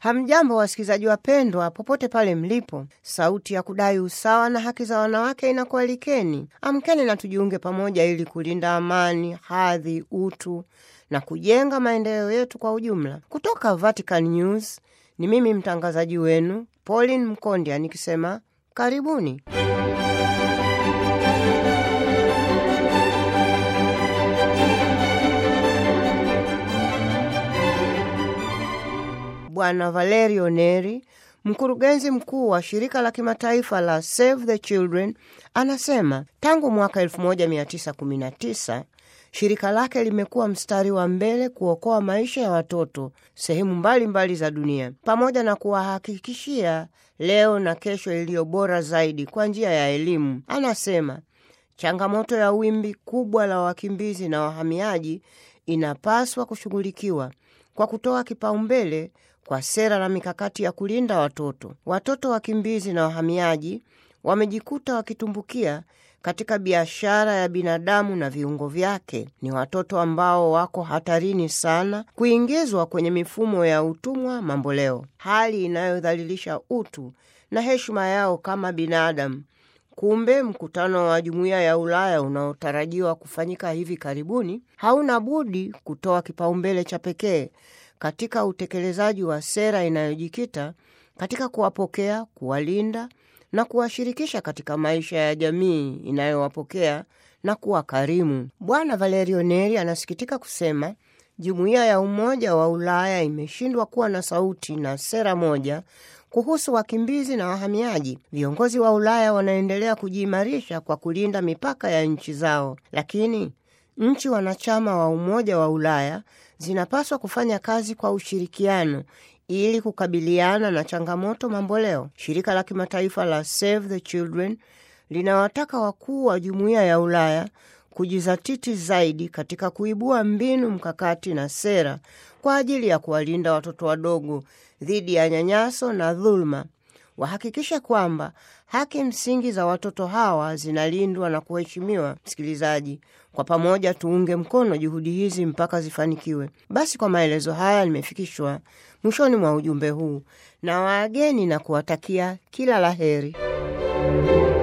Hamjambo wasikilizaji wapendwa, popote pale mlipo. Sauti ya kudai usawa na haki za wanawake inakualikeni. Amkeni na tujiunge pamoja ili kulinda amani, hadhi, utu na kujenga maendeleo yetu kwa ujumla. Kutoka Vatican News ni mimi mtangazaji wenu Pauline Mkondya nikisema karibuni. Bwana Valerio Neri, mkurugenzi mkuu wa shirika la kimataifa la Save the Children, anasema tangu mwaka 1919 shirika lake limekuwa mstari wa mbele kuokoa maisha ya watoto sehemu mbalimbali mbali za dunia, pamoja na kuwahakikishia leo na kesho iliyo bora zaidi kwa njia ya elimu. Anasema changamoto ya wimbi kubwa la wakimbizi na wahamiaji inapaswa kushughulikiwa kwa kutoa kipaumbele kwa sera na mikakati ya kulinda watoto. Watoto wakimbizi na wahamiaji wamejikuta wakitumbukia katika biashara ya binadamu na viungo vyake. Ni watoto ambao wako hatarini sana kuingizwa kwenye mifumo ya utumwa mamboleo, hali inayodhalilisha utu na heshima yao kama binadamu. Kumbe mkutano wa Jumuiya ya Ulaya unaotarajiwa kufanyika hivi karibuni hauna budi kutoa kipaumbele cha pekee katika utekelezaji wa sera inayojikita katika kuwapokea, kuwalinda na kuwashirikisha katika maisha ya jamii inayowapokea na kuwa karimu. Bwana Valerio Neri anasikitika kusema jumuiya ya Umoja wa Ulaya imeshindwa kuwa na sauti na sera moja kuhusu wakimbizi na wahamiaji. Viongozi wa Ulaya wanaendelea kujiimarisha kwa kulinda mipaka ya nchi zao, lakini nchi wanachama wa Umoja wa Ulaya zinapaswa kufanya kazi kwa ushirikiano ili kukabiliana na changamoto mamboleo. Shirika la kimataifa la Save the Children linawataka wakuu wa jumuiya ya Ulaya kujizatiti zaidi katika kuibua mbinu mkakati na sera kwa ajili ya kuwalinda watoto wadogo dhidi ya nyanyaso na dhuluma. Wahakikishe kwamba haki msingi za watoto hawa zinalindwa na kuheshimiwa. Msikilizaji, kwa pamoja tuunge mkono juhudi hizi mpaka zifanikiwe. Basi kwa maelezo haya nimefikishwa mwishoni mwa ujumbe huu na wageni na kuwatakia kila la heri.